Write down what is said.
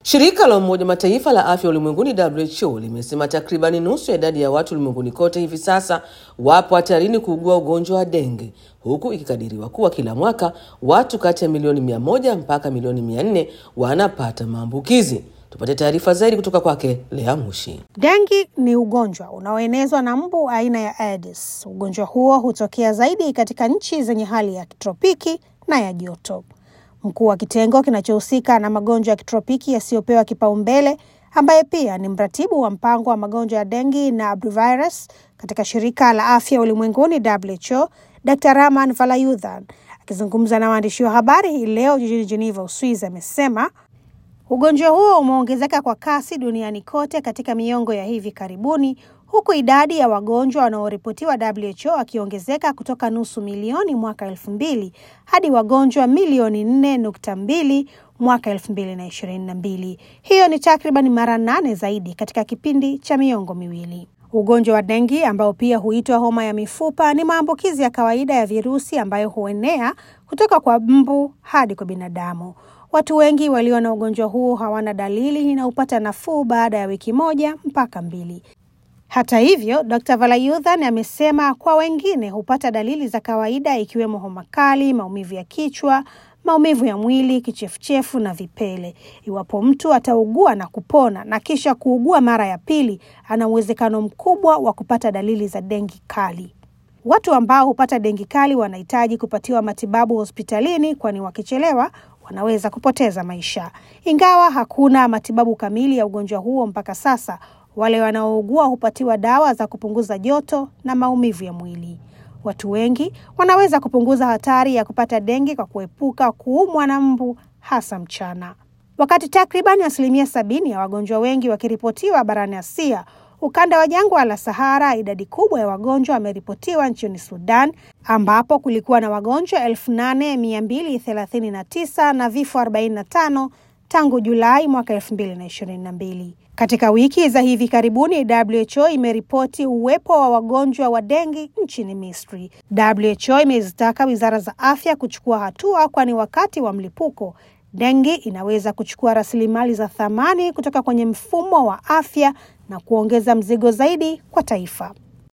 Shirika la Umoja Mataifa la afya ulimwenguni WHO limesema takribani nusu ya idadi ya watu ulimwenguni kote hivi sasa wapo hatarini kuugua ugonjwa wa denge, huku ikikadiriwa kuwa kila mwaka watu kati ya milioni mia moja mpaka milioni mia nne wanapata maambukizi. Tupate taarifa zaidi kutoka kwake Lea Mushi. Dengi ni ugonjwa unaoenezwa na mbu aina ya Aedes. Ugonjwa huo hutokea zaidi katika nchi zenye hali ya kitropiki na ya joto. Mkuu wa kitengo kinachohusika na magonjwa ya kitropiki yasiyopewa kipaumbele ambaye pia ni mratibu wa mpango wa magonjwa ya dengi na abduvirus katika shirika la afya ulimwenguni WHO, Dr Raman Valayuthan akizungumza na waandishi wa habari hii leo jijini Geneva, Uswizi, amesema ugonjwa huo umeongezeka kwa kasi duniani kote katika miongo ya hivi karibuni, huku idadi ya wagonjwa wanaoripotiwa WHO akiongezeka kutoka nusu milioni mwaka elfu mbili hadi wagonjwa milioni nne nukta mbili mwaka elfu mbili na ishirini na mbili. Hiyo ni takriban mara nane zaidi katika kipindi cha miongo miwili. Ugonjwa wa dengi ambao pia huitwa homa ya mifupa ni maambukizi ya kawaida ya virusi ambayo huenea kutoka kwa mbu hadi kwa binadamu. Watu wengi walio na ugonjwa huu hawana dalili na hupata nafuu baada ya wiki moja mpaka mbili. Hata hivyo, Dr. Valayuthan amesema kwa wengine hupata dalili za kawaida ikiwemo homa kali, maumivu ya kichwa, maumivu ya mwili, kichefuchefu na vipele. Iwapo mtu ataugua na kupona na kisha kuugua mara ya pili, ana uwezekano mkubwa wa kupata dalili za dengi kali. Watu ambao hupata dengi kali wanahitaji kupatiwa matibabu hospitalini, kwani wakichelewa wanaweza kupoteza maisha. Ingawa hakuna matibabu kamili ya ugonjwa huo mpaka sasa, wale wanaougua hupatiwa dawa za kupunguza joto na maumivu ya mwili. Watu wengi wanaweza kupunguza hatari ya kupata dengi kwa kuepuka kuumwa na mbu, hasa mchana. Wakati takriban asilimia sabini ya wagonjwa wengi wakiripotiwa barani Asia, ukanda wa jangwa la Sahara, idadi kubwa ya wagonjwa wameripotiwa nchini Sudan, ambapo kulikuwa na wagonjwa elfu nane mia mbili thelathini na tisa na vifo 45 tangu Julai mwaka elfu mbili na ishirini na mbili. Katika wiki za hivi karibuni WHO imeripoti uwepo wa wagonjwa wa dengi nchini Misri. WHO imezitaka wizara za afya kuchukua hatua, kwani wakati wa mlipuko dengi inaweza kuchukua rasilimali za thamani kutoka kwenye mfumo wa afya na kuongeza mzigo zaidi kwa taifa.